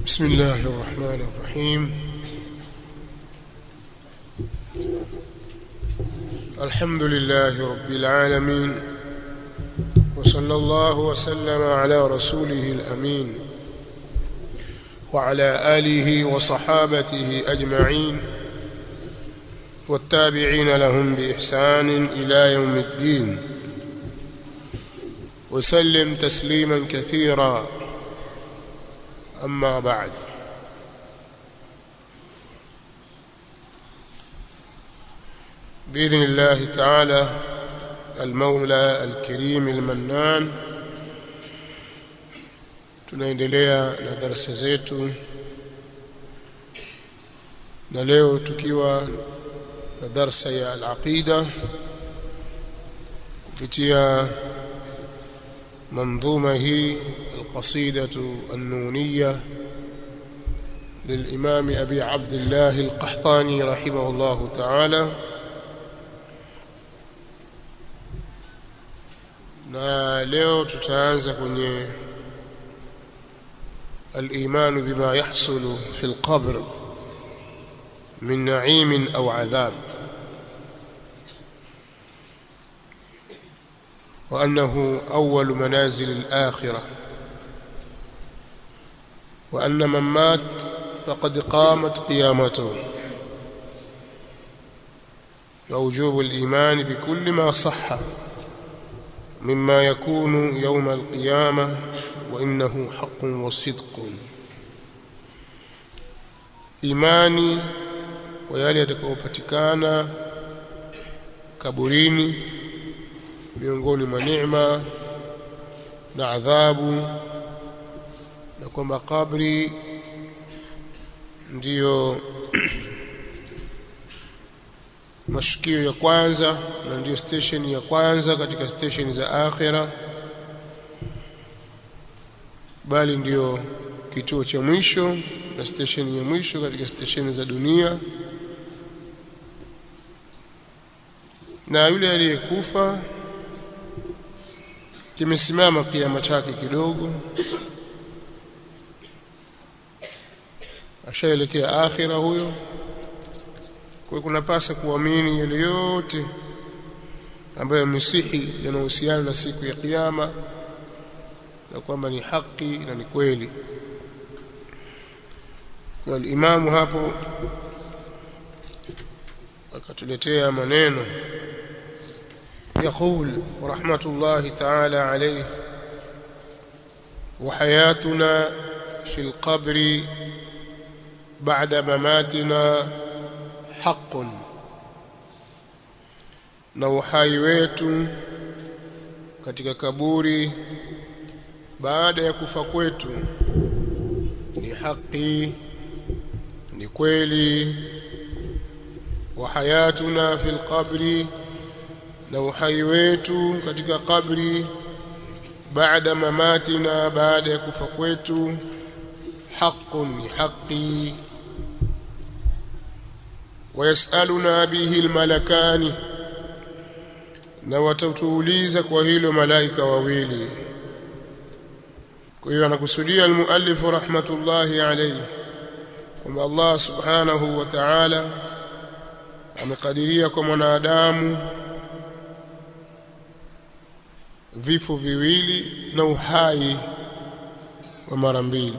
بسم الله الرحمن الرحيم الحمد لله رب العالمين وصلى الله وسلم على رسوله الأمين وعلى آله وصحابته أجمعين والتابعين لهم بإحسان إلى يوم الدين وسلم تسليما كثيرا أما بعد بإذن الله تعالى المولى الكريم المنان tunaendelea na darasa zetu na leo tukiwa na darsa ya al-aqida kupitia منظومة هي القصيدة النونية للإمام أبي عبد الله القحطاني رحمه الله تعالى na leo tutaanza kwenye الإيمان بما يحصل في القبر من نعيم أو عذاب وأنه أول منازل الآخرة وأن من مات فقد قامت قيامته ووجوب الإيمان بكل ما صح مما يكون يوم القيامة وإنه حق وصدق إيماني ويالي يتكوبتكانا kaburini miongoni mwa neema na adhabu na kwamba kabri ndiyo mashukio ya kwanza na ndiyo station ya kwanza katika station za akhira bali ndiyo kituo cha mwisho na station ya mwisho katika station za dunia na yule aliyekufa kimesimama kiama chake kidogo ashaelekea akhira huyo kwa kunapasa kuamini yale yote ambayo misihi yanahusiana na siku ya kiyama na kwamba ni haki na ni kweli kwa imamu hapo akatuletea maneno يقول ورحمة الله تعالى عليه وحياتنا في القبر بعد مماتنا حق na uhai wetu katika kaburi baada ya kufa kwetu ni haki ni kweli wa hayatuna fil qabri na uhai wetu katika kabri baada mamatina baada ya kufa kwetu haqqun ni haqi wayasaluna bihi almalakani na watatuuliza kwa hilo malaika wawili kwa hiyo anakusudia almuallif rahmatullahi alayhi kwamba Allah subhanahu wa ta'ala amekadiria kwa mwanadamu vifo viwili na uhai wa mara mbili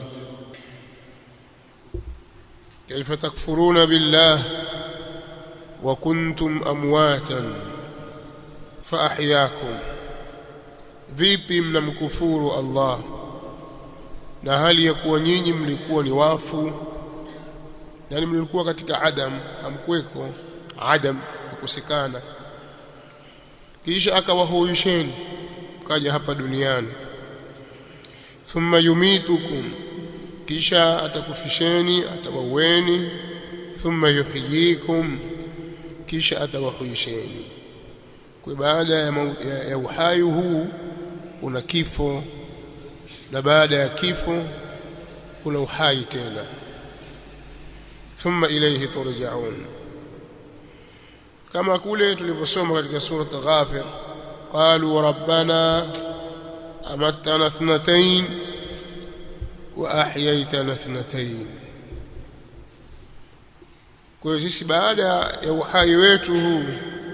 kaifa takfuruna billah wa kuntum amwatan fa ahyakum vipi mnamkufuru Allah na hali ya kuwa nyinyi mlikuwa ni wafu yani mlikuwa katika adam hamkuweko adam kukosekana kisha akawahuisheni kaja hapa duniani thumma yumitukum kisha atakufisheni atawaueni thumma yuhyikum kisha atawahuisheni kwa baada ya, ya, ya uhai huu kuna kifo na baada ya kifo kuna uhai tena thumma ilayhi turja'un kama kule tulivyosoma katika sura Ghafir qalu rabbana أمتنا اثنتين wa ahyaitana ithnatayn kwa hiyo sisi baada ya uhai wetu huu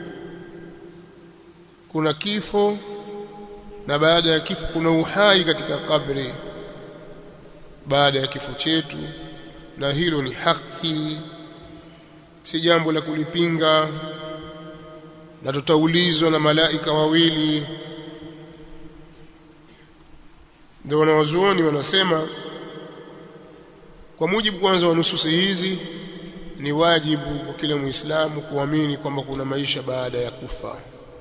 kuna kifo na baada ya kifo kuna uhai katika kabri baada ya kifo chetu na hilo ni haki si jambo la kulipinga na tutaulizwa na malaika wawili ndio wanawazuoni wanasema kwa mujibu kwanza wa nususi hizi ni wajibu kwa kila muislamu kuamini kwamba kuna maisha baada ya kufa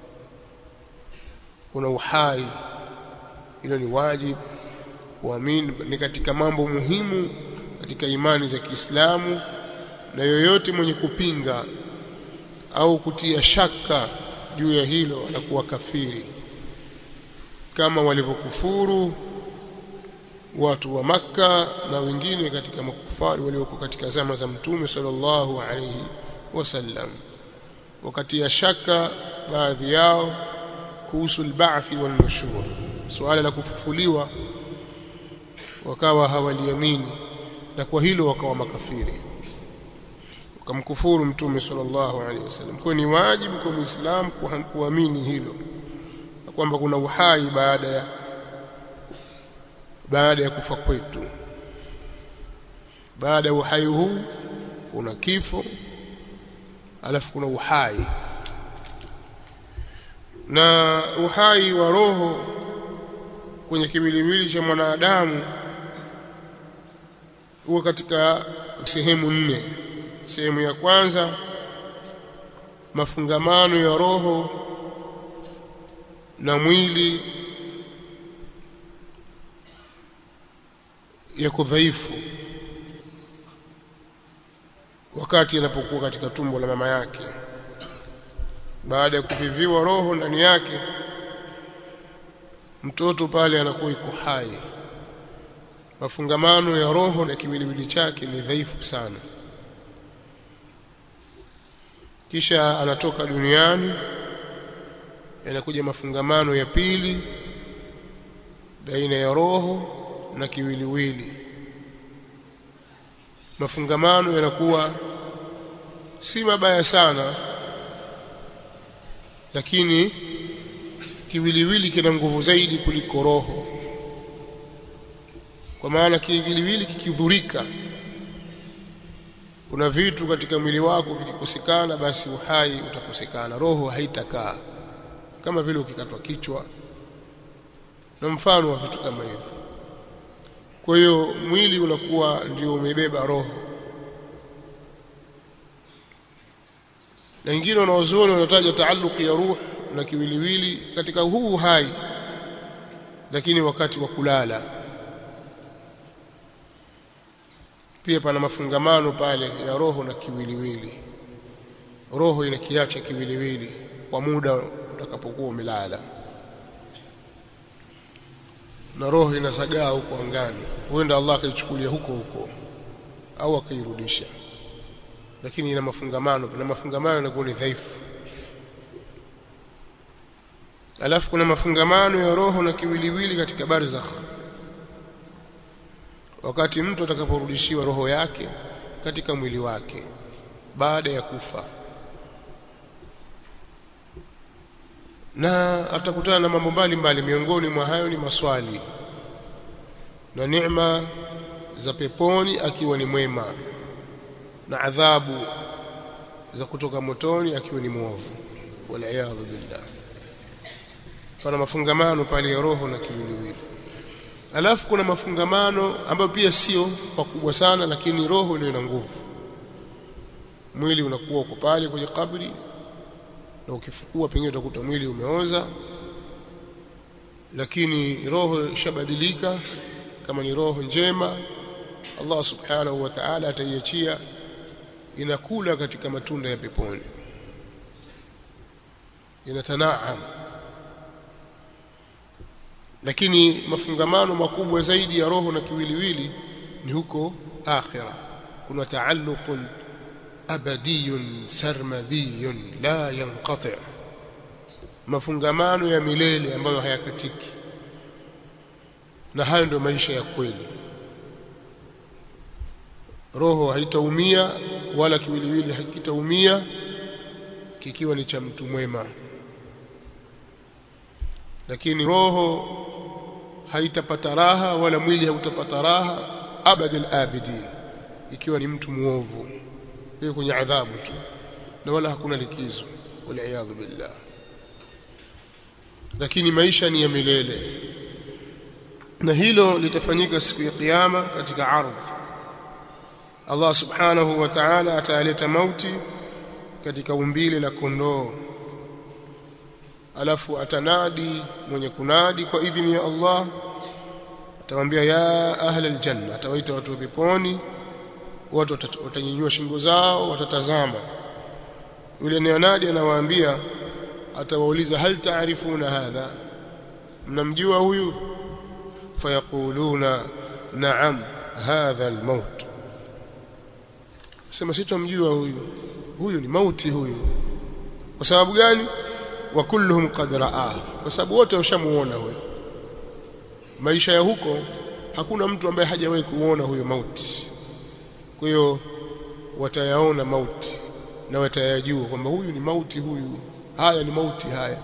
kuna uhai hilo ni wajibu kuamini ni katika mambo muhimu katika imani za Kiislamu na yoyote mwenye kupinga au kutia shaka juu ya hilo anakuwa kafiri kama walivyokufuru watu wa maka na wengine katika makufari walioko katika zama za mtume sallallahu alayhi wasallam wakati ya shaka baadhi yao kuhusu al-ba'thi wal-nushur suala la kufufuliwa wakawa hawaliamini na kwa hilo wakawa makafiri wakamkufuru mtume sallallahu alaihi wasallam kwa ni wajibu kwa muislamu kuamini hilo kwamba kuna uhai baada ya baada ya kufa kwetu baada ya uhai huu kuna kifo alafu kuna uhai na uhai wa roho kwenye kiwiliwili cha mwanadamu huwa katika sehemu nne sehemu ya kwanza mafungamano ya roho na mwili yako dhaifu wakati anapokuwa katika tumbo la mama yake baada ya kuviviwa roho ndani yake mtoto pale anakuwa iko hai mafungamano ya roho na kiwiliwili chake ni dhaifu sana kisha anatoka duniani yanakuja mafungamano ya pili baina ya roho na kiwiliwili mafungamano yanakuwa si mabaya sana lakini kiwiliwili kina nguvu zaidi kuliko roho kwa maana kiwiliwili kikidhurika kuna vitu katika mwili wako vikikosekana basi uhai utakosekana roho haitakaa kama vile ukikatwa kichwa na mfano wa vitu kama hivyo kwa hiyo mwili unakuwa ndio umebeba roho na wengine wanaozuoni wanataja taalluq ya ruh na kiwiliwili katika huu hai lakini wakati wa kulala pia pana mafungamano pale ya roho na kiwiliwili roho inakiacha kiwiliwili kwa muda utakapokuwa umelala na roho inasagaa huko angani huenda Allah akaichukulia huko huko au akairudisha lakini ina mafungamano na mafungamano yanakuwa ni dhaifu alafu kuna mafungamano ya roho na kiwiliwili katika barzakh wakati mtu atakaporudishiwa roho yake katika mwili wake baada ya kufa na atakutana na mambo mbalimbali miongoni mwa hayo ni maswali na neema za peponi akiwa ni mwema na adhabu za kutoka motoni akiwa ni mwovu waliyadhu billah pana mafungamano pale ya roho na kiwiliwili alafu kuna mafungamano ambayo pia sio makubwa sana lakini roho ndio ina nguvu mwili unakuwa uko pale kwenye kabri na ukifukua pengine utakuta mwili umeoza lakini roho ishabadilika kama ni roho njema Allah subhanahu wa ta'ala ataiachia inakula katika matunda ya peponi inatanaam lakini mafungamano makubwa zaidi ya roho na kiwiliwili ni huko akhira kuna taalluqun abadiyun sarmadiyun la yanqati mafungamano ya milele ambayo hayakatiki na hayo ndio maisha ya kweli roho haitaumia wala kiwiliwili hakitaumia kikiwa ni cha mtu mwema lakini roho haitapata raha wala mwili hautapata raha abadal abidin ikiwa ni mtu muovu hiyo kwenye adhabu tu na wala hakuna likizo waliaadhu billah lakini maisha ni ya milele na hilo litafanyika siku ya kiyama katika ardhi Allah subhanahu wa ta'ala ataleta mauti katika umbile la kondoo alafu atanadi mwenye kunadi kwa idhini ya Allah atawaambia ya ahla aljanna atawaita watu wa peponi watu watanyanyua shingo zao watatazama yule neonadi anawaambia atawauliza hal taarifuna hadha mnamjua huyu fayaquluna na'am hadha almaut sema sitamjua huyu huyu ni mauti huyu kwa sababu gani wa kulluhum qad raa kwa sababu wote washamuona huyo maisha ya huko hakuna mtu ambaye hajawahi kuona huyo mauti kwa hiyo watayaona mauti na watayajua kwamba huyu ni mauti huyu haya ni mauti haya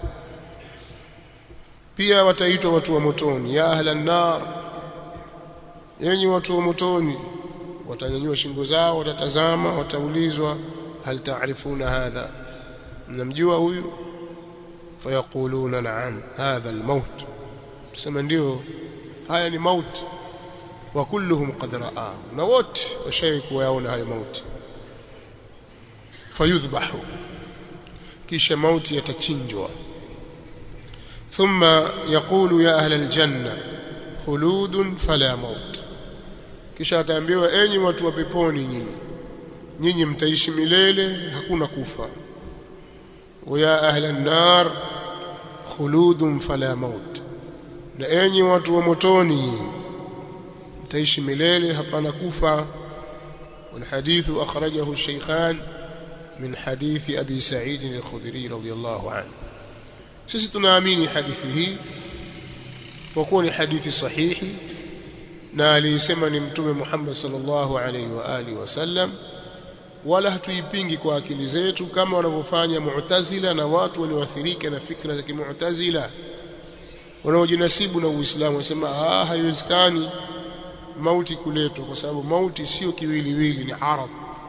pia wataitwa watu wa motoni ya ahlan nar yenyi watu wa motoni watanyanyua shingo zao watatazama wataulizwa hal taarifuna hadha mnamjua huyu fayaquluna na'am hadha almaut tusema ndio haya ni mauti wa kulluhum qad ra'ahu na wote washawahi kuyaona hayo mauti fayudhbahu kisha mauti yatachinjwa thumma yaqulu ya ahla aljanna khuludun fala maut kisha ataambiwa enyi watu wa peponi nyinyi nyinyi mtaishi milele hakuna kufa wa ya ahla an-nar khuludun fala maut na enyi watu wa motoni nyinyi mtaishi milele hapana kufa والحديث أخرجه الشيخان من حديث أبي سعيد الخدري رضي الله عنه sisi tunaamini hadithi hii kwa kuwa ni hadithi sahihi na aliyesema ni mtume Muhammad sallallahu alaihi wa alihi wasallam wala hatuipingi kwa akili zetu kama wanavyofanya mu'tazila na watu walioathirika na fikra za kimu'tazila wanaojinasibu na Uislamu wasema ah haiwezekani mauti kuletwa kwa sababu mauti sio kiwiliwili ni arad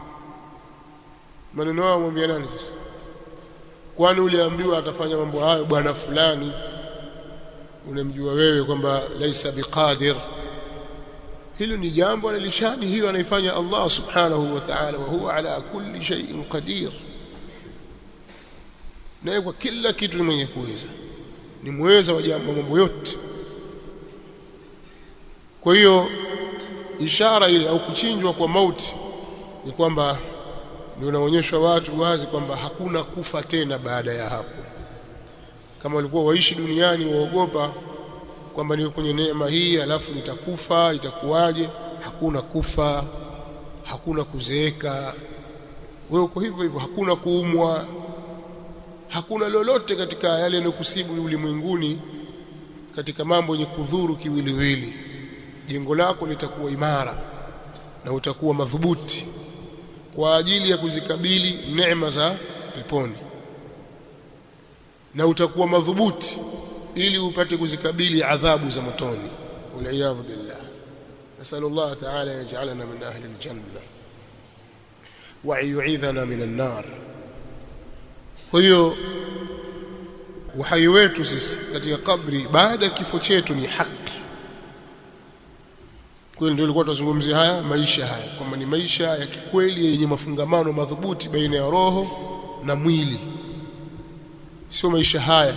maneno yao mwambia nani sasa kwani uliambiwa atafanya mambo hayo bwana fulani unamjua wewe kwamba laisa biqadir hilo ni jambo la lishani hiyo anaifanya Allah subhanahu wa ta'ala wa huwa ala kulli shay'in qadir naye kwa kila kitu ni mwenye kuweza ni mweza wa jambo mambo yote kwa hiyo ishara ile au kuchinjwa kwa mauti ni kwamba ndio unaonyeshwa watu wazi kwamba hakuna kufa tena baada ya hapo kama walikuwa waishi duniani waogopa kwamba niko kwenye neema hii alafu nitakufa itakuwaje hakuna kufa hakuna kuzeeka wewe uko hivyo hivyo hakuna kuumwa hakuna lolote katika yale yanayokusibu ulimwenguni katika mambo yenye kudhuru kiwiliwili jengo lako litakuwa imara na utakuwa madhubuti kwa ajili ya kuzikabili neema za peponi na utakuwa madhubuti ili upate kuzikabili adhabu za motoni waliyadhu billah nasallu Allah ta'ala yaj'alana min ahli aljanna wa yu'idhana min an-nar kwa hiyo uhai wetu sisi katika kabri baada ya kifo chetu ni haki kweli ndio ilikuwa tunazungumzia haya maisha haya kwamba ni maisha ya kikweli yenye mafungamano madhubuti baina ya roho na mwili sio maisha haya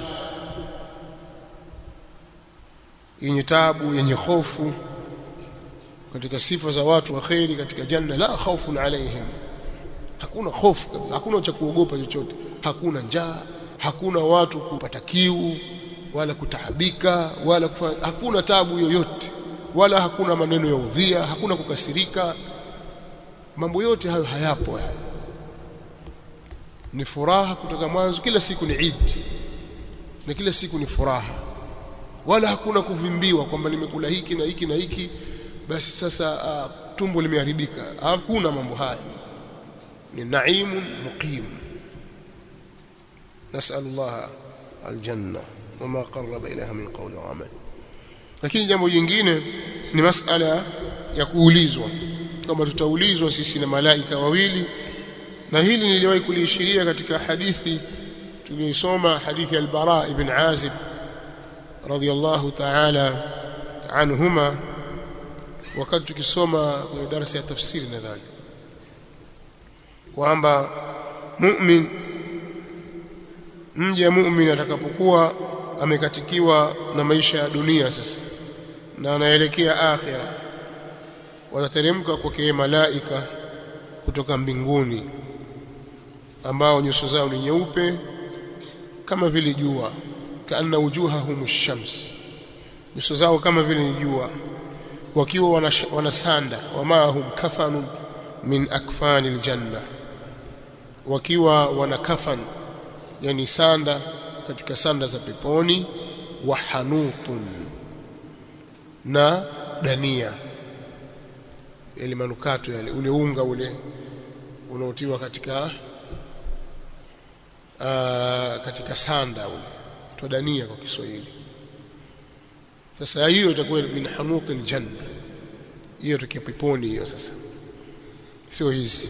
yenye tabu yenye hofu katika sifa za watu wa kheri katika janna la khawfun alaihim hakuna hofu kabisa hakuna cha kuogopa chochote hakuna njaa hakuna watu kupata kiu wala kutaabika wala kufa, hakuna tabu yoyote wala hakuna maneno ya udhia hakuna kukasirika mambo yote hayo hayapo haya ni furaha kutoka mwanzo kila siku ni Eid na kila siku ni furaha wala hakuna kuvimbiwa kwamba nimekula hiki na hiki na hiki basi sasa uh, tumbo limeharibika hakuna mambo haya ni naimun muqim nasallallahu aljanna wama qarraba ilaha min qawli wa amal lakini jambo jingine ni masala ya kuulizwa kama tutaulizwa sisi na malaika wawili na hili niliwahi kuliishiria katika hadithi tuliyosoma hadithi al-Bara ibn Azib radiyallahu ta'ala anhuma wakati tukisoma kwenye darasa ya tafsiri nadhani kwamba mu'min mja mu'min atakapokuwa amekatikiwa na maisha ya dunia sasa na anaelekea akhira watateremka kwake malaika kutoka mbinguni ambao nyuso zao ni nyeupe kama vile jua kaanna wujuhahum shams nyuso zao kama vile ni jua wakiwa wanasanda wamaahum kafanun min akfani aljanna wakiwa wana kafan yani sanda katika sanda za peponi wa hanutun na dania yale manukato yale ule unga ule unaotiwa katika aa, katika sanda ule tudania kwa Kiswahili sasa hiyo itakuwa min hanutil janna hiyo tukia peponi hiyo sasa sio hizi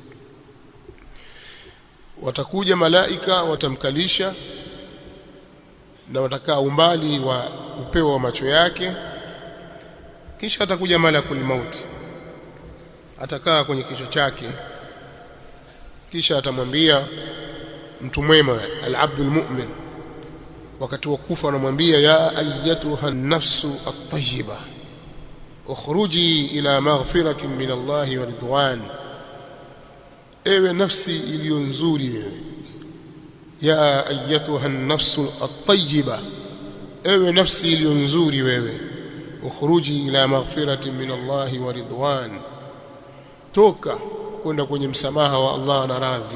watakuja malaika watamkalisha na watakaa umbali wa upeo wa macho yake kisha atakuja malakul mauti atakaa kwenye kichwa chake kisha atamwambia mtu mwema al-abdul mu'min wakati wa kufa anamwambia ya ayyatuha an-nafsu at-tayyiba ukhruji ila maghfiratin min Allah wa ridwan ewe nafsi iliyo nzuri wewe ya ayyatuha an-nafsu at-tayyiba ewe nafsi iliyo nzuri wewe ukhruji ila maghfiratin min Allah wa ridwan toka kwenda kwenye msamaha wa Allah na radhi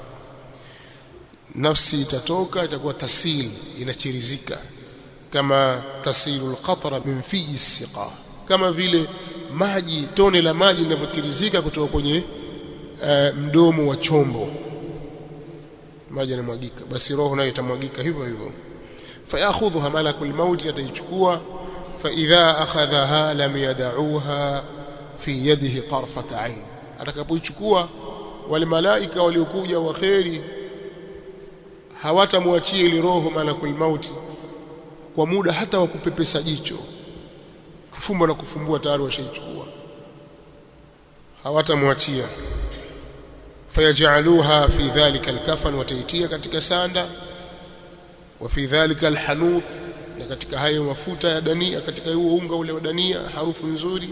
nafsi itatoka itakuwa tasil inachirizika kama tasilu alqatra min fi siqa kama vile maji tone la maji linavyotirizika kutoka kwenye uh, mdomo wa chombo maji yanamwagika basi roho nayo itamwagika hivyo hivyo fayakhudhuha malakul maut ataichukua fa idha akhadhaha lam yad'uha fi yadihi tarfat ain atakapoichukua wale malaika waliokuja waheri hawatamwachia ile roho malakul mauti kwa muda hata wa kupepesa jicho kufumba na kufumbua tayari washaichukua hawatamwachia fayajaluha fi dhalika alkafan wataitia katika sanda wa fi dhalika alhanut na katika hayo mafuta ya dania katika huo unga ule wa dania harufu nzuri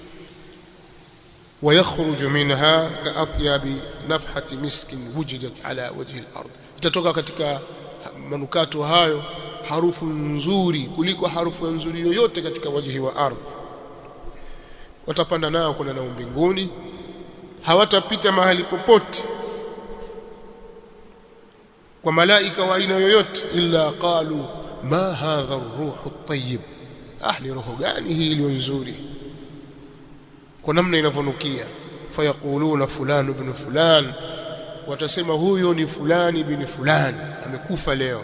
ويخرج منها كأطيب نفحة مسك وجدت على وجه الأرض itatoka katika manukato hayo harufu nzuri kuliko harufu nzuri yoyote katika wajihi wa ardhi watapanda nao kuna nao mbinguni hawatapita mahali popote kwa malaika wa aina yoyote illa qalu ma hadha ar-ruhu at-tayyib ah ni roho gani hii iliyo nzuri kwa namna inavyonukia fayaquluna fulani ibn fulan watasema huyo ni fulani ibn fulani amekufa leo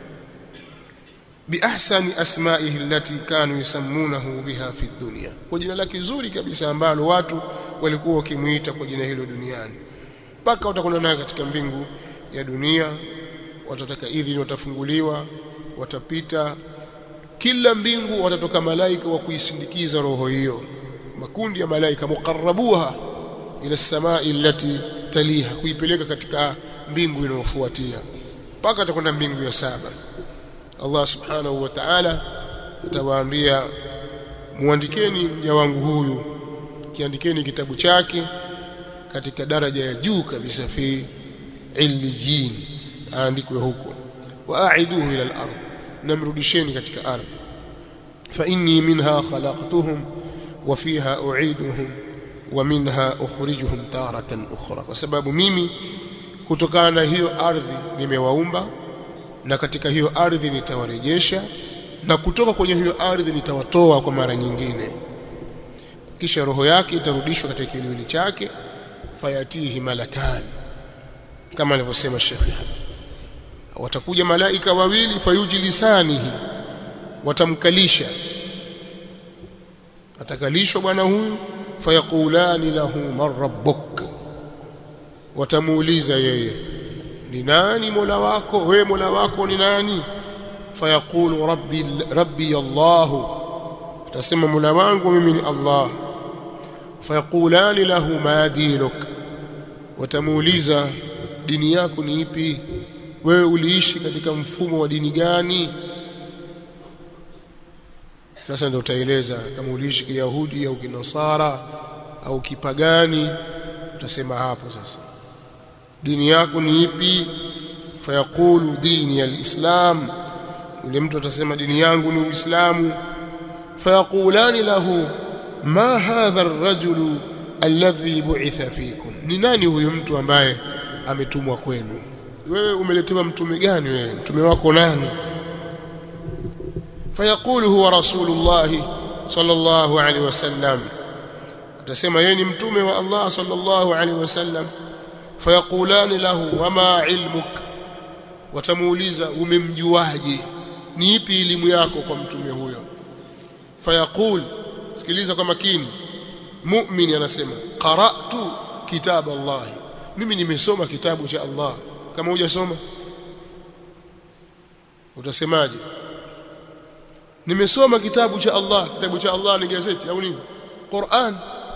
biahsani asma'ihi allati kanu yusammunahu biha fi dunya kwa jina lake zuri kabisa ambalo watu walikuwa wakimuita kwa jina hilo duniani mpaka watakwenda naye katika mbingu ya dunia watataka idhini watafunguliwa watapita kila mbingu watatoka malaika wa kuisindikiza roho hiyo makundi ya malaika muqarrabuha ila samai allati taliha kuipeleka katika mbingu inayofuatia mpaka atakwenda mbingu ya saba Allah subhanahu wa ta'ala atawaambia muandikeni mja wangu huyu kiandikeni kitabu chake katika daraja ya juu kabisa fi illiyin aandikwe huko waaiduhu ila al-ard namrudisheni katika ardhi fa inni minha khalaqtuhum wa fiha u'iduhum wa minha ukhrijuhum taratan ukhra kwa sababu mimi kutokana na hiyo ardhi nimewaumba na katika hiyo ardhi nitawarejesha na kutoka kwenye hiyo ardhi nitawatoa kwa mara nyingine kisha roho yake itarudishwa katika kiwiliwili chake fayatihi malakan kama alivyosema shekhi hapa watakuja malaika wawili fayujlisanihi watamkalisha atakalishwa bwana huyu fayaqulani lahu man rabbuk watamuuliza yeye ni nani mola wako we mola wako ni nani fayaqulu rabbi rabbi allah atasema mola wangu mimi ni allah fayaqulani lahu ma dinuk watamuuliza dini yako ni ipi wewe uliishi katika mfumo wa dini gani sasa ndio utaeleza kama uliishi kiyahudi au kinasara au kipagani utasema hapo sasa dini yako ni ipi fayaqulu dini alislam yule mtu atasema dini yangu ni uislamu fayaqulani lahu ma hadha ar-rajulu alladhi bu'itha fikum ni nani huyu mtu ambaye ametumwa kwenu wewe umeletewa mtume gani wewe mtume wako nani fayaqulu huwa rasulullah sallallahu alaihi wasallam atasema yeye ni mtume wa Allah sallallahu alaihi wasallam fayaqulani lahu wama ilmuk watamuuliza umemjuaje ni ipi elimu yako kwa mtume huyo fayaqul sikiliza kwa makini mu'min anasema qara'tu kitab Allah mimi nimesoma kitabu cha Allah kama hujasoma utasemaje nimesoma kitabu cha Allah kitabu cha Allah ni gazeti au nini Qur'an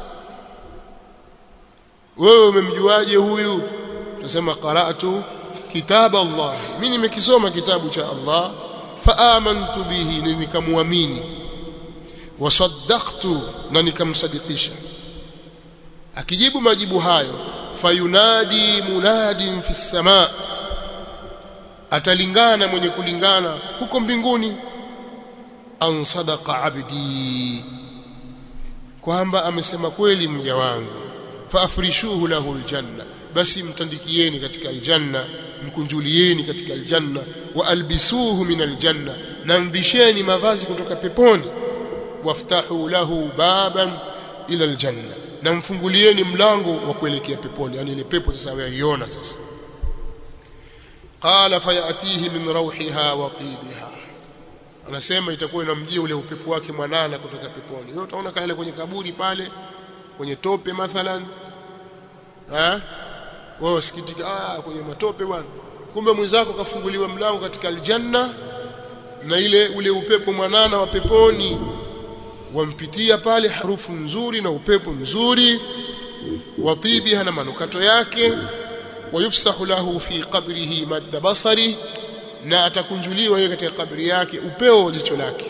wewe umemjuaje huyu utasema qara'tu kitab Allah mimi nimekisoma kitabu cha Allah faamantu bihi nikamwamini wasaddaqtu na nikamsadikisha akijibu majibu hayo fayunadi munadin fi samaa atalingana mwenye kulingana huko mbinguni an sadaqa abdi kwamba amesema kweli mja wangu faafrishuhu lahu aljanna basi mtandikieni katika aljanna mkunjulieni katika aljanna wa albisuhu min aljanna na mvisheni mavazi kutoka peponi waftahu lahu baban ila aljanna na mfungulieni mlango wa kuelekea peponi yani ile pepo sasa waiona sasa qala fayatihi min rawhiha wa tibiha anasema itakuwa inamjia ule upepo wake mwanana kutoka peponi wewe utaona kale kwenye kaburi pale kwenye tope mathalan eh wewe usikitika ah kwenye matope bwana kumbe mwenzako kafunguliwa mlango katika aljanna na ile ule upepo mwanana wa peponi wampitia pale harufu nzuri na upepo mzuri watibiha na manukato yake wayufsahu lahu fi qabrihi madda basari na atakunjuliwa yeye katika kabri yake upeo wa jicho lake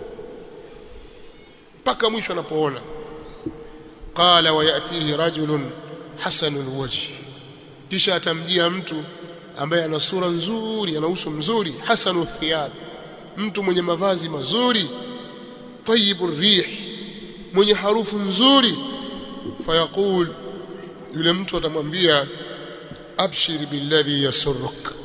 mpaka mwisho anapoona qala wayatihi rajulun hasanul wajhi kisha atamjia mtu ambaye ana sura nzuri ana uso mzuri hasanu thiyab mtu mwenye mavazi mazuri tayibu rih mwenye harufu nzuri fayaqul yule mtu atamwambia abshir billadhi yasurruk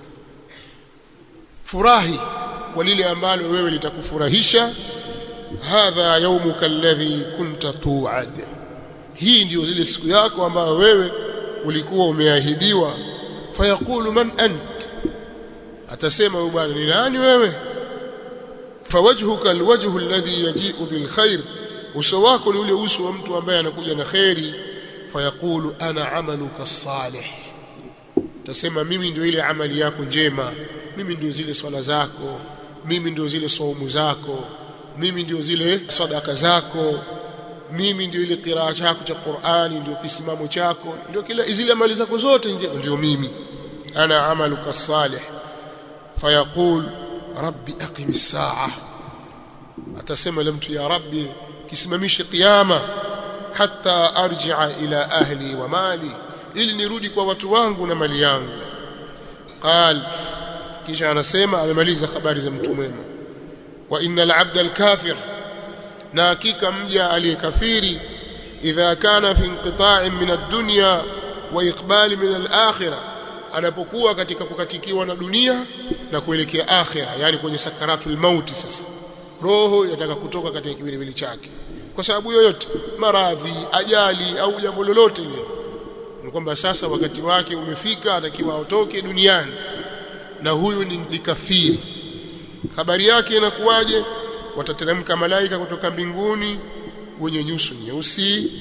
furahi kwa lile ambalo wewe litakufurahisha hadha yawmuka alladhi kunta tu'ad hii ndio zile siku yako ambayo wewe ulikuwa umeahidiwa fayaqulu man ant atasema huyu bwana ni nani wewe fawajhuka alwajhu alladhi yaji'u bilkhair uso wako ni ule uso wa mtu ambaye anakuja na khairi fayaqulu ana amaluka salih tasema mimi ndio ile amali yako njema mimi ndio zile swala zako mimi ndio zile saumu zako mimi ndio zile sadaka zako mimi ndio ile qiraa chako cha Qur'ani ndio kisimamo chako ndio kila zile amali zako zote ndio mimi ana amaluka salih fayaqul rabbi aqim as-sa'a atasema ile mtu ya rabbi kisimamishe kiyama hatta arji'a ila ahli wa mali ili nirudi kwa watu wangu na mali yangu qal kisha anasema amemaliza habari za mtu mwema wa innal abda al-kafir na hakika mja aliyekafiri idha kana fi inqita'in min ad-dunya wa iqbali min al-akhirah anapokuwa katika kukatikiwa na dunia na kuelekea akhira yani kwenye sakaratul mauti sasa roho yataka kutoka katika kiwiliwili chake kwa sababu yoyote maradhi ajali au jambo lolote lile ni kwamba sasa wakati wake umefika atakiwa aotoke duniani na huyu ni, ni kafiri habari yake inakuwaje watateremka malaika kutoka mbinguni wenye nyuso nyeusi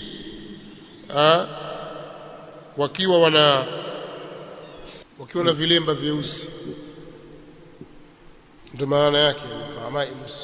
wakiwa wana wakiwa na vilemba vyeusi ndio maana yake maamai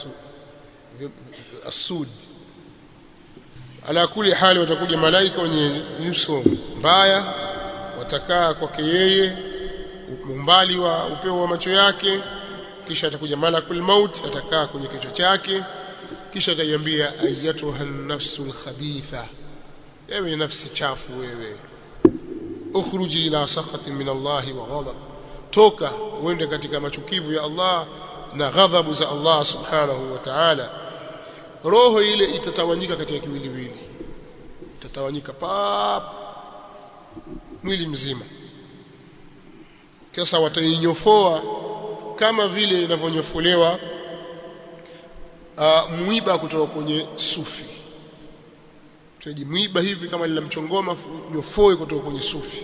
asud ala kuli hali watakuja malaika wenye nyuso mbaya watakaa kwake yeye umbali wa upeo wa macho yake kisha atakuja malakul maut atakaa kwenye kichwa chake kisha ataiambia ayatuha nafsul khabitha ewe nafsi chafu wewe ukhruji ila sakhati min Allah wa ghadab toka uende katika machukivu ya Allah na ghadhabu za Allah subhanahu wa ta'ala roho ile itatawanyika katika kiwiliwili itatawanyika pap mwili mzima kisa watainyofoa kama vile inavyonyofolewa uh, mwiba kutoka kwenye sufi tuji mwiba hivi kama lila mchongoma nyofoe kutoka kwenye sufi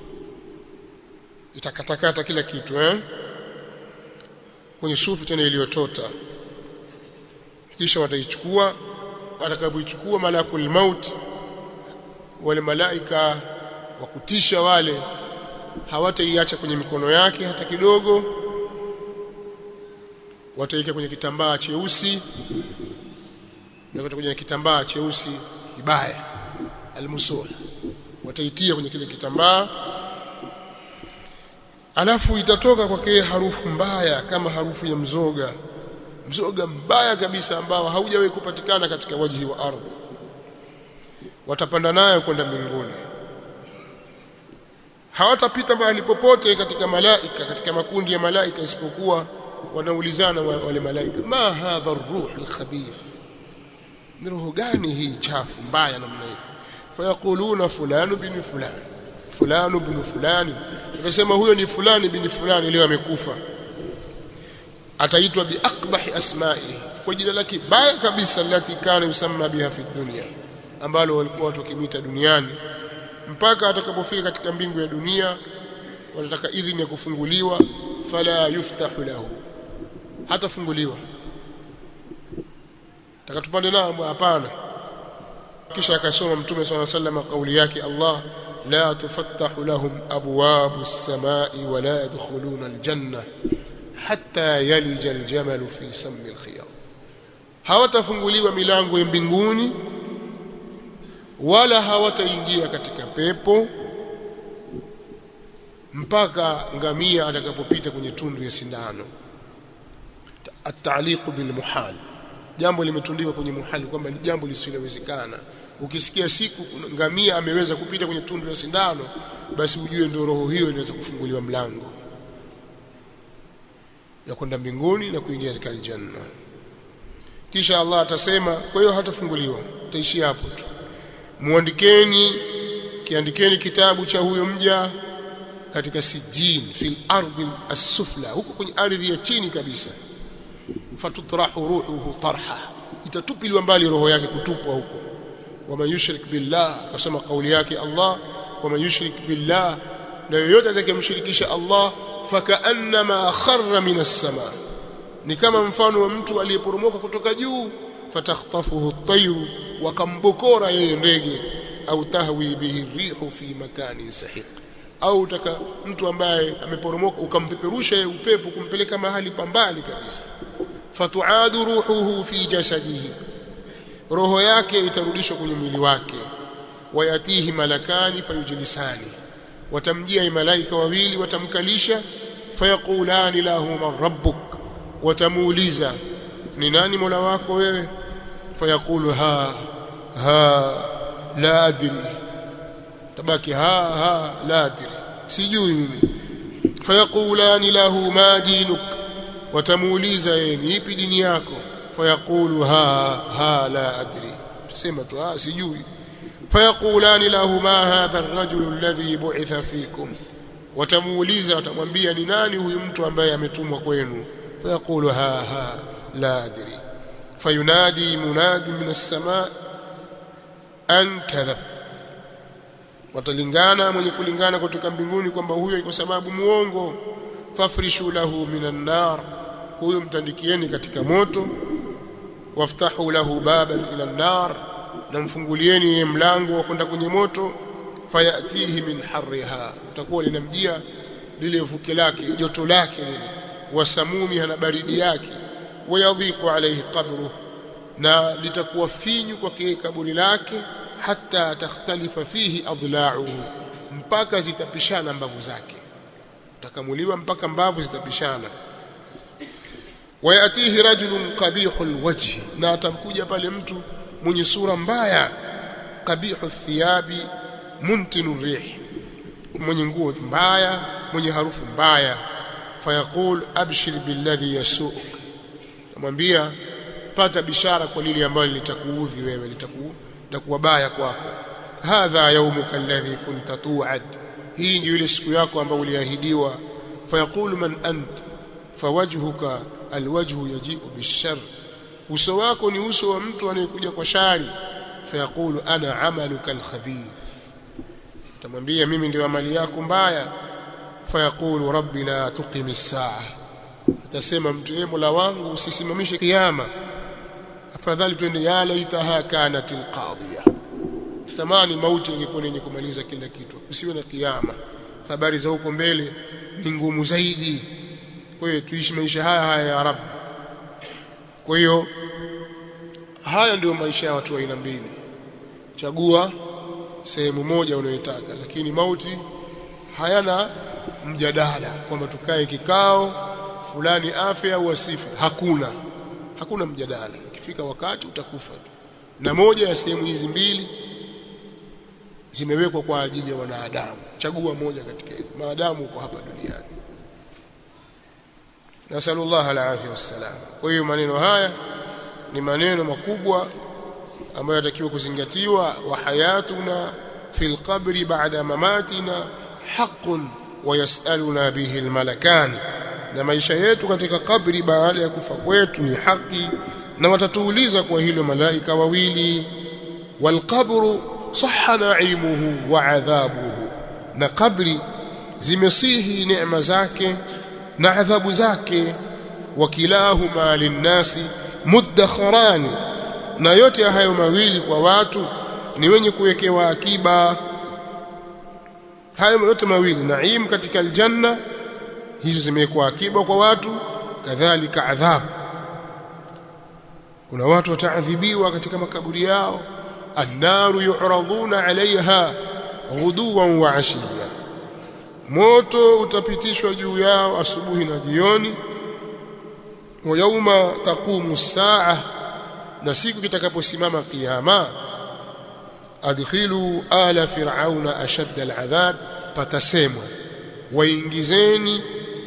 itakatakata kila kitu eh kwenye sufi tena iliyotota kisha wataichukua watakapoichukua malakul maut wale malaika wa kutisha wale hawataiacha kwenye mikono yake hata kidogo wataika kwenye kitambaa cheusi na kwenye kitambaa cheusi kibaya almusuh wataitia kwenye kile kitambaa alafu itatoka kwake harufu mbaya kama harufu ya mzoga mzoga mbaya kabisa ambao haujawahi kupatikana katika wajihi wa ardhi watapanda nayo kwenda mbinguni hawatapita mahali popote katika malaika katika makundi ya malaika isipokuwa wanaulizana wale malaika ma hadha ar-ruh al-khabith ni roho gani hii chafu mbaya namna hii fayaquluna fulanu bin fulani fulanu bin fulani tunasema huyo ni fulani bin fulani leo amekufa ataitwa bi aqbahi asma'i kwa jina lake baya kabisa lati kana yusamma biha fi dunya ambalo walikuwa watu wakimita duniani mpaka atakapofika katika mbingu ya dunia wanataka idhini ya kufunguliwa fala yuftahu lahu hatafunguliwa takatupande nao hapana kisha akasoma mtume swalla sallam kauli yake Allah la tufattahu lahum abwabu as-samai wa la yadkhuluna al-janna hatta yalija al-jamal fi sammi al-khiyat hawatafunguliwa milango ya mbinguni wala hawataingia katika pepo mpaka ngamia atakapopita kwenye tundu ya sindano at-ta'liq bil muhal jambo limetundikwa kwenye muhali kwamba ni jambo lisilowezekana ukisikia siku ngamia ameweza kupita kwenye tundu ya sindano basi ujue ndio roho hiyo inaweza kufunguliwa mlango ya kwenda mbinguni na kuingia katika aljanna kisha Allah atasema kwa hiyo hatafunguliwa utaishia hapo tu muandikeni kiandikeni kitabu cha huyo mja katika sijin fil ardi as-sufla huko kwenye ardhi ya chini kabisa fatutrahu ruhuhu tarha itatupiliwa mbali roho yake kutupwa huko waman yushrik billah akasema kauli yake Allah waman yushrik billah na yoyote atakayemshirikisha Allah fakaannama kharra minas sama ni kama mfano wa mtu aliyeporomoka kutoka juu fatakhtafuhu at-tayru wakambokora yeye ndege au tahwi bihi rihu fi makanin sahiq au utaka mtu ambaye ameporomoka ukampeperusha yeye upepo kumpeleka mahali pambali kabisa fatuadu ruhuhu fi jasadihi roho yake itarudishwa kwenye mwili wake wayatihi malakani fayujlisani watamjia malaika wawili watamkalisha fayaqulani lahu man rabbuk watamuuliza ni nani mola wako wewe fayaqulu ha ha la adri tabaki ha ha la adri sijui mimi fayaqulani lahu ma dinuk watamuuliza yeye ni ipi dini yako fayaqulu ha ha la adri tusema tu ah sijui fayaqulani lahu ma hadha ar-rajul alladhi bu'itha fikum watamuuliza watamwambia ni nani huyu mtu ambaye ametumwa kwenu fayaqulu ha ha la adri fayunadi munadi min as-samaa an kadhab watalingana mwenye kulingana kutoka mbinguni kwamba huyo ni kwa sababu muongo fafrishu lahu minan nar huyo mtandikieni katika moto waftahu lahu baban ila nar na mfungulieni yeye mlango wa kwenda kwenye moto fayatihi min harriha utakuwa linamjia lile vuke lake joto lake lile wasamumiha na baridi yake wayadhiqu alayhi qabru na litakuwa finyu kwake kaburi lake hata takhtalifa fihi adla'uhu mpaka zitapishana mbavu zake utakamuliwa mpaka mbavu zitapishana wayatihi rajulun qabihul wajhi na atamkuja pale mtu mwenye sura mbaya qabihu thiyabi muntinu rih mwenye nguo mbaya mwenye harufu mbaya fayaqul abshir billadhi yasuk amwambia pata bishara kwa lile ambalo litakuudhi wewe litaku litakuwa baya kwako hadha yawmuka alladhi kunta tu'ad hii ndio ile siku yako ambayo uliahidiwa fayaqulu man ant fawajhuka alwajhu yaji'u bishar uso wako ni uso wa mtu anayekuja kwa shari fayaqulu ana amaluka alkhabith tamwambia mimi ndio amali yako mbaya fayaqulu rabbi la tuqimi saa atasema mtu yeye mola wangu usisimamishe kiyama afadhali twende ya laitaha kanat alqadhiya tamani mauti ingekuwa yenye kumaliza kila kitu usiwe na kiyama habari za huko mbele ni ngumu zaidi kwa hiyo tuishi maisha haya haya ya rabbi kwa hiyo haya ndio maisha ya watu wa aina mbili chagua sehemu moja unayotaka lakini mauti hayana mjadala kwamba tukae kikao fulani afya au asife hakuna hakuna mjadala ikifika wakati utakufa tu na moja ya sehemu hizi mbili zimewekwa kwa ajili ya wanadamu chagua moja katika hizo maadamu uko hapa duniani nasallallahu alaihi wasallam kwa hiyo maneno haya ni maneno makubwa ambayo yatakiwa kuzingatiwa wa hayatuna fil qabri ba'da mamatina haqqun wa yas'aluna bihi almalakan na maisha yetu katika kabri baada ya kufa kwetu ni haki na watatuuliza kwa hilo malaika wawili walqabru sahha na'imuhu wa adhabuhu na kabri zimesihi neema zake na adhabu zake wakilahuma linnasi muddakharani na yote hayo mawili kwa watu ni wenye kuwekewa akiba hayo yote mawili naim katika aljanna hizo zimewekwa akiba kwa watu kadhalika adhabu kuna watu wataadhibiwa katika makaburi yao annaru yu'raduna 'alayha ghuduwan wa 'ashiya moto utapitishwa juu yao asubuhi na jioni wa yauma taqumu saa na siku kitakaposimama kiyama adkhilu ala fir'auna ashadda al'adhab patasemwa waingizeni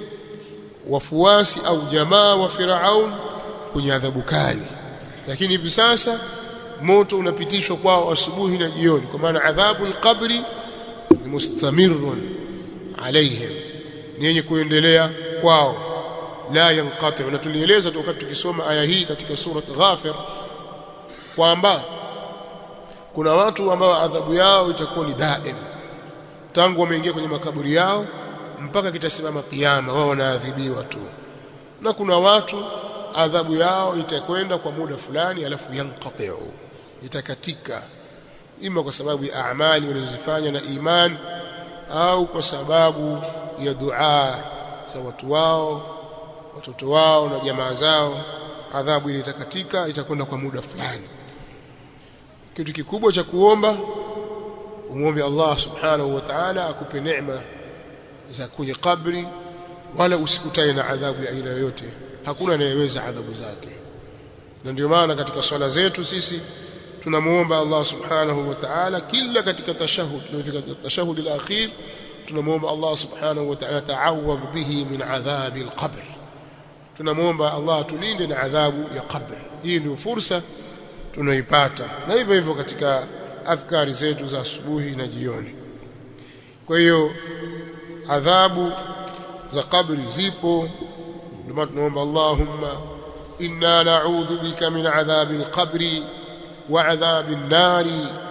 wafuasi au jamaa wa Firaun kwenye adhabu kali lakini hivi sasa moto unapitishwa kwao asubuhi na jioni kwa maana adhabu alqabri ni mustamirun alaihim ni yenye kuendelea kwao la yanqati na tulieleza wakati tukisoma aya hii katika surat Ghafir kwamba kuna watu ambao adhabu yao itakuwa ni daim tangu wameingia kwenye makaburi yao mpaka kitasimama kiyama wao wanaadhibiwa tu na kuna watu adhabu yao itakwenda kwa muda fulani alafu yanqatiu itakatika ima kwa sababu ya amali walizofanya na iman au kwa sababu ya dua za watu wao watoto wao na jamaa zao adhabu ile itakatika itakwenda kwa muda fulani kitu kikubwa cha kuomba umwombe Allah subhanahu wa ta'ala akupe neema za kwenye kabri wala usikutane na adhabu ya aina yoyote hakuna anayeweza adhabu zake na ndio maana katika swala zetu sisi tunamuomba Allah subhanahu wa ta'ala kila katika tashahud tunafika tashahud al-akhir tunamuomba Allah subhanahu wa ta'ala ta'awadh bihi min adhabi al-qabr tunamuomba Allah tulinde na adhabu ya qabr hii ndio fursa tunaipata na hivyo hivyo katika adhkari zetu za asubuhi na jioni kwa hiyo adhabu za kabri zipo ndio maana tunaomba Allahumma inna na'udhu bika min adhabi al-qabri wa adhabi an-nari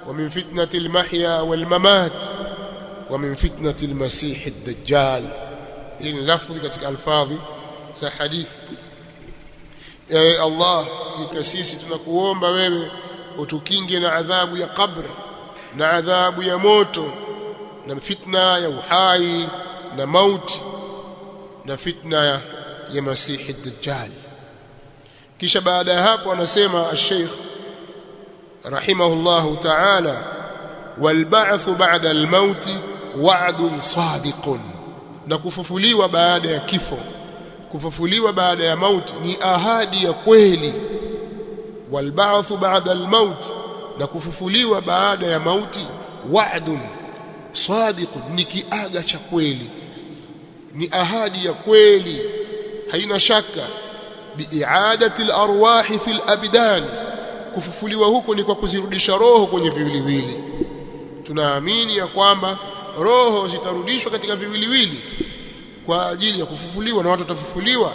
ومن فتنة المحيا والممات ومن فتنة المسيح الدجال إن لفظ katika alfadhi za hadithi ya Allah ika sisi tunakuomba wewe utukinge na adhabu ya kabri na adhabu ya moto na fitna ya uhai na mauti na fitna ya, ya masihi dajjal kisha baada ya hapo anasema al-Sheikh rahimahullahu ta'ala والبعث بعد الموت وعد صادق na kufufuliwa baada ya kifo kufufuliwa baada ya mauti ni ahadi ya kweli والبعث بعد الموت na kufufuliwa baada ya mauti wa'dun sadiqun ni kiaga cha kweli ni ahadi ya kweli haina shaka biiadati alarwahi fil abdan kufufuliwa huko ni kwa kuzirudisha roho kwenye viwiliwili tunaamini ya kwamba roho zitarudishwa katika viwiliwili kwa ajili ya kufufuliwa na watu watafufuliwa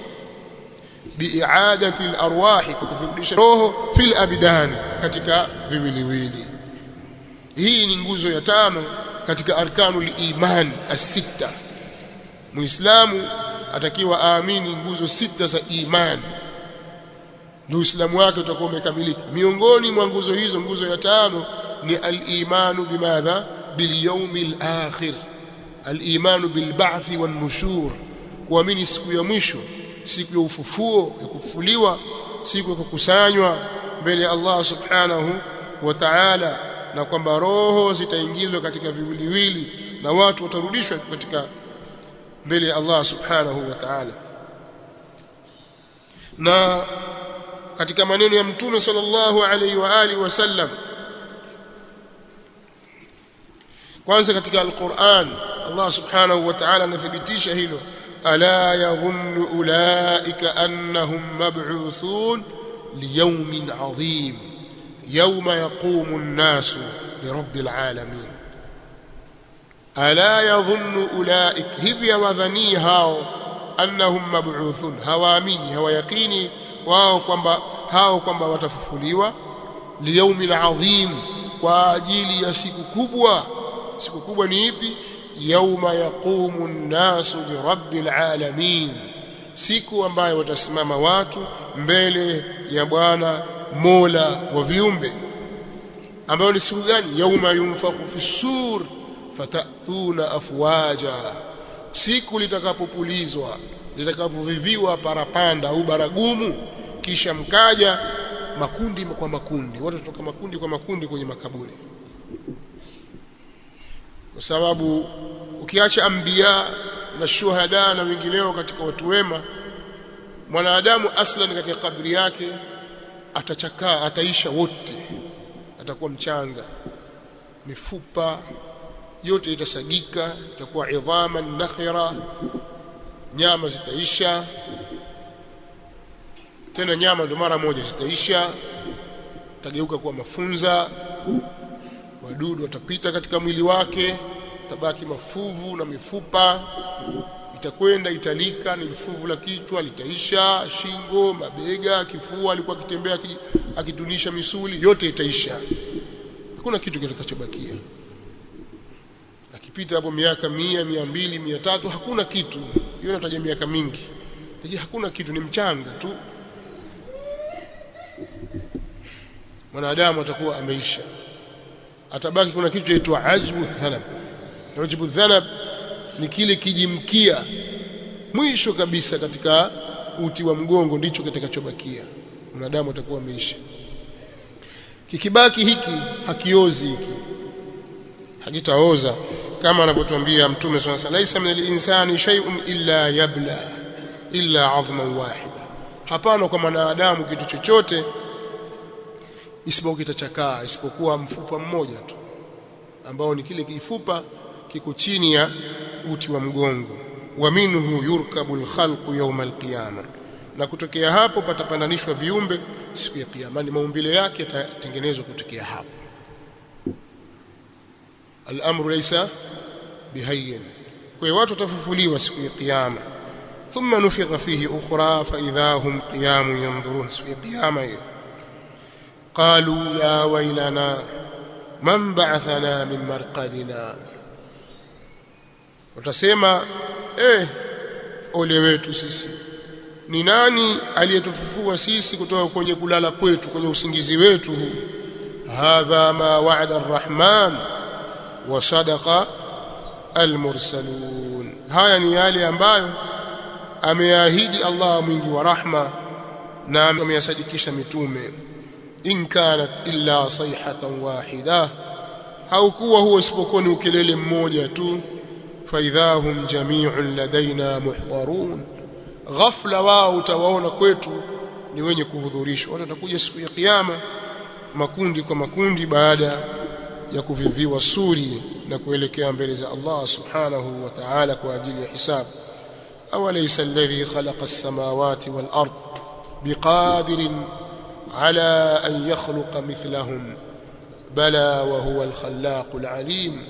biiadati alarwahi kwa kuzirudisha roho fil abdan katika viwiliwili hii ni nguzo ya tano katika arkanul iman as-sita muislamu atakiwa aamini nguzo sita za imani ndio uislamu wake utakuwa umekamilika miongoni mwa nguzo hizo nguzo ya tano ni al-imanu bimadha bil akhir al-imanu bil ba'th wan nushur kuamini siku ya mwisho siku ya ufufuo ya kufufuliwa siku ya kukusanywa mbele ya Allah subhanahu wa ta'ala na kwamba roho zitaingizwa katika viwiliwili na watu watarudishwa katika mbele ya Allah subhanahu wa ta'ala na katika maneno ya mtume sallallahu alaihi wa alihi wasallam kwanza katika alquran Allah subhanahu wa ta'ala anathibitisha hilo ala yadhunnu ulaika annahum mab'uthun liyawmin 'adhim yawma yaqumu an-nasu lirabbil 'alamin ala yadhunnu ulaik hivi yawadhani hao annahum mab'uthun hawaamini hawayaqini wao kwamba hao kwamba watafufuliwa liyaumin adhim kwa ajili ya siku kubwa siku kubwa ni ipi yauma yaqumu an-nasu lirabbil alamin siku ambayo watasimama watu mbele ya Bwana Mola wa viumbe ambayo ni siku gani yauma yunfakhu fi sur fatatuna afwaja siku litakapopulizwa litakapoviviwa parapanda au baragumu kisha mkaja makundi kwa makundi watu kutoka makundi kwa makundi kwenye makaburi kwa sababu ukiacha anbiya na shuhada na wengineo katika watu wema mwanadamu aslan katika kabri yake atachakaa ataisha wote atakuwa mchanga mifupa yote itasagika itakuwa idhaman nakhira nyama zitaisha tena nyama ndo mara moja zitaisha tageuka kuwa mafunza wadudu watapita katika mwili wake tabaki mafuvu na mifupa itakwenda italika ni fuvu la kichwa litaisha shingo mabega kifua alikuwa akitembea akitunisha misuli yote itaisha hakuna kitu kitakachobakia akipita hapo miaka mia mia mbili mia tatu hakuna kitu hiyo nataja miaka mingi lakini hakuna kitu ni mchanga tu mwanadamu atakuwa ameisha atabaki kuna kitu chaitwa ajbu dhanab ajbu dhanab ni kile kijimkia mwisho kabisa katika uti wa mgongo ndicho kitakachobakia mwanadamu atakuwa ameisha kikibaki hiki hakiozi hiki hakitaoza kama anavyotuambia mtume swalla laisa min al-insani shay'un illa yabla illa 'azman wahida hapana kwa mwanadamu kitu chochote isipokuwa kitachakaa isipokuwa mfupa mmoja tu ambao ni kile kifupa kiko chini ya uti wa mgongo wa minhu yurkabu al-khalqu yawm al-qiyamah na kutokea hapo patapandanishwa viumbe siku ya kiyama ni maumbile yake yatatengenezwa kutokea hapo al-amru laysa bihayyin kwa hiyo watu watafufuliwa siku ya kiyama thumma nufikha fihi ukhra fa idha hum qiyamun yanzurun siku ya kiyama hiyo qalu ya wailana man ba'athana min marqadina watasema eh ole wetu sisi ni nani aliyetufufua sisi kutoka kwenye kulala kwetu kwenye usingizi wetu huu hadha ma wa'ada arrahman wa sadaqa almursalun haya ni yale ambayo ameahidi Allah mwingi wa rahma na ameyasadikisha mitume in kanat illa sayhatan wahida haukuwa huo isipokuwa ni ukelele mmoja tu faidhahum jami'un ladaina muhdharun ghafla wao utawaona kwetu ni wenye kuhudhurishwa watu watakuja siku ya kiyama makundi kwa makundi baada ya kuviviwa suri na kuelekea mbele za Allah subhanahu wa ta'ala kwa ajili ya hisabu awalaysa alladhi khalaqa as-samawati wal ard biqadirin ala an yakhluqa mithlahum bala wa huwa al-khallaq al-alim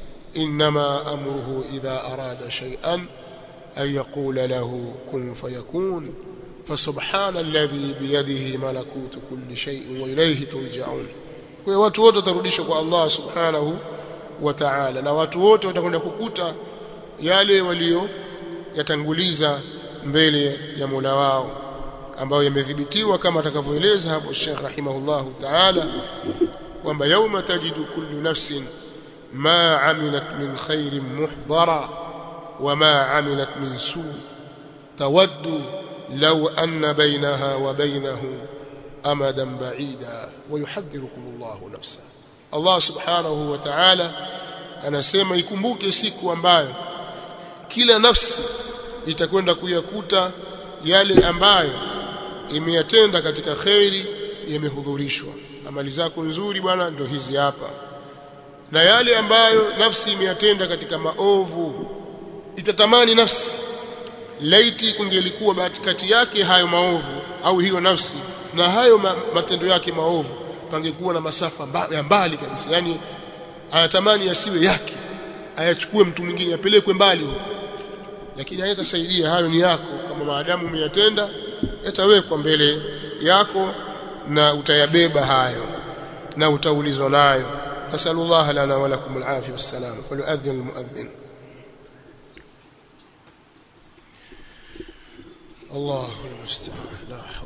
انما امره اذا اراد شيئا ان يقول له كن فيكون فسبحان الذي بيده ملكوت كل شيء واليه ترجعون kwa watu wote watarudishwa kwa Allah subhanahu wa ta'ala na watu wote watakwenda kukuta yale walio yatanguliza mbele ya Mola wao ambayo yamedhibitiwa kama atakavyoeleza hapo Sheikh rahimahullahu ta'ala kwamba yauma tajidu kullu nafsin ما عملت من خير محضرا وما عملت من سوء تود لو أن بينها وبينه أمدا بعيدا ويحذركم الله نفسه الله سبحانه وتعالى anasema ikumbuke siku ambayo kila nafsi itakwenda kuyakuta yale ambayo imeyatenda katika kheri yamehudhurishwa amali zako nzuri bwana ndio hizi hapa na yale ambayo nafsi imeyatenda katika maovu itatamani nafsi laiti kungelikuwa kati yake hayo maovu au hiyo nafsi na hayo ma, matendo yake maovu pangekuwa na masafa mba, ya mbali kabisa yani anatamani yasiwe yake ayachukue mtu mwingine apelekwe mbali huko lakini hayatasaidia hayo ni yako kama maadamu umeyatenda yatawekwa mbele yako na utayabeba hayo na utaulizwa nayo أسأل الله لنا ولكم العافية والسلام وليؤذن المؤذن الله المستعان لا